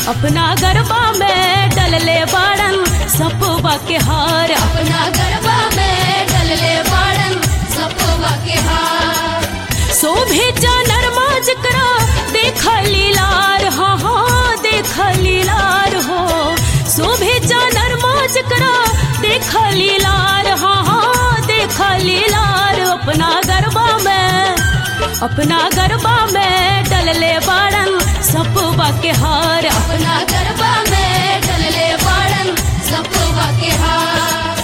अपना गरबा में डलले बाड़न सपवा के हार अपना गरबा में डलले बाड़न सपोवा के हार शोभे जानर माज करा देख लीलार हाँ हाँ देख लीलार हो शोभे जानर माज करा देख लीलार हाँ हाँ देख लीलार अपना गरबा में अपना गरबा में डलले बाड़न सपवा के हार अपना गरबा में डलले बाड़न सपोवा के हार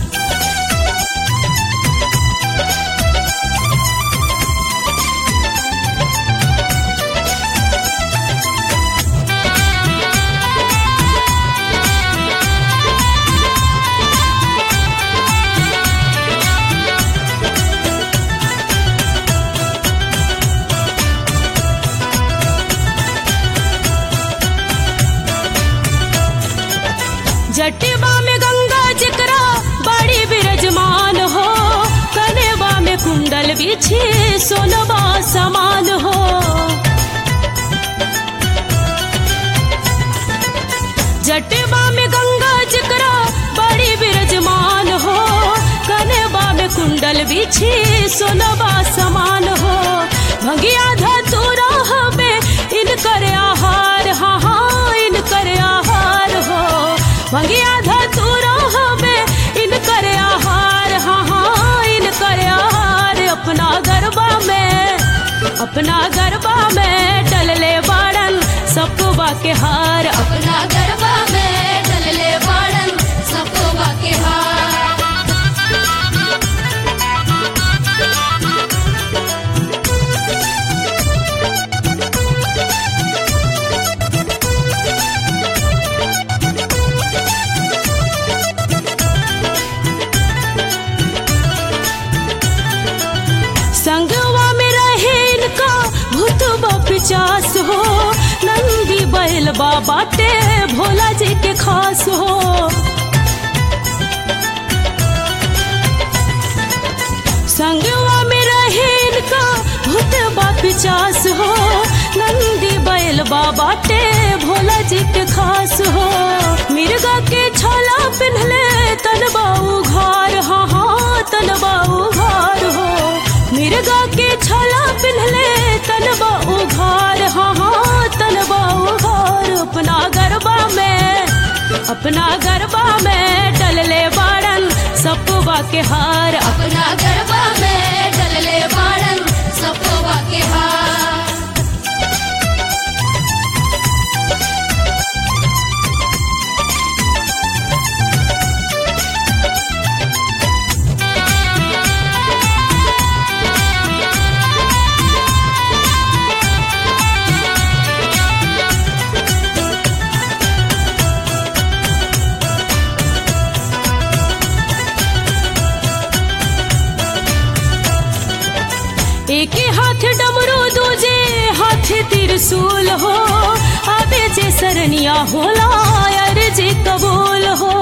जटिबा में गंगा जिकरा बड़ी विराजमान हो कनेवा में कुंडल बिछे सोनवा समान हो जटिबा में गंगा जिकरा बड़ी विराजमान हो कनेवा में कुंडल बिछे सोनवा समान हो भंगिया धतुरा हमें इनकर आहार हाँ हाँ इनकर आहार हो भंगिया धतुरा हमें इनकर आहार हाँ हाँ इनकर आहार अपना गरबा में अपना गरबा में डलले बाड़न सपवा के हार अपना गरबा में डलले बाड़न सपोवा के हार संगवा में रहे इनका भूतबा पिचास हो नंदी बैल बाटे भोला जी के खास हो संगवा में रहे इनका भूतबा पिचास हो नंदी बैल बाटे भोला जी के खास हो मिर्गा के छाला पिन्हले तनबा उघार हाँ हाँ तनबा उघार हो मिर्गा के छाला पिन्हले तनबा उघार हाँ हाँ तनबा उघार अपना गरबा में अपना गरबा में डलले बाड़न सपवा के हार अपना गरबा में डलले बाड़न सपोवा के हार एक हाथ डमरू दूजे हाथ त्रिशूल हो आबे जे सरनिया होला यार जे कबूल हो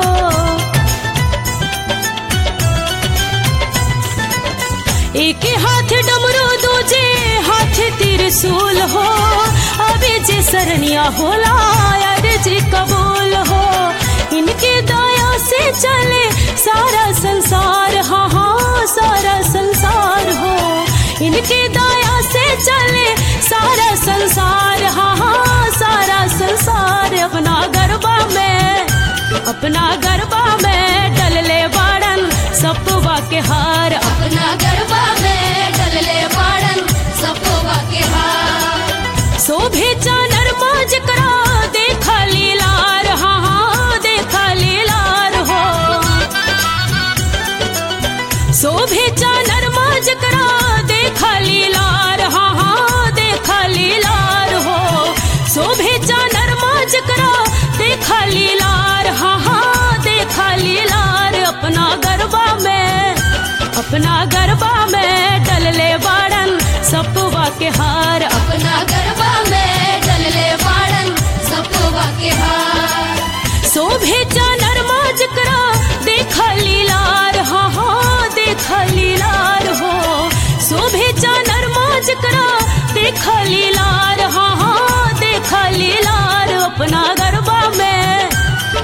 एक हाथ डमरू दूजे हाथ त्रिशूल हो आबे जे सरनिया होला यार जे कबूल हो इनके दया से चले सारा संसार हाँ हाँ सारा संसार हो इनके दया से चले सारा संसार हाँ हाँ सारा संसार अपना गरबा में अपना गरबा में डलले बाड़न सपवा के हार अपना गरबा में डलले बाड़न सपोवा के हार शोभे चानर माज करा देखा लीलार हाँ हाँ देखा लीलार हो शोभे चानर माज करा देखा लीलार हाँ हाँ देखा लीलार हो शोभे चानर माज करा देखा लीलार हाँ हाँ देखा लीलार अपना गरबा में अपना गरबा में डलले बाड़न सपवा के हार अपना गरबा में डलले बाड़न सपोवा के हार शोभे चानर माज करा देखा लीलार हाँ हाँ देखा लीलार हो शोभे चानर माज करा देखा लीलार हाँ हाँ देखा लीलार अपना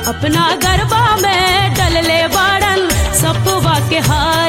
अपना गरबा में डलले बाड़न सपवा के हार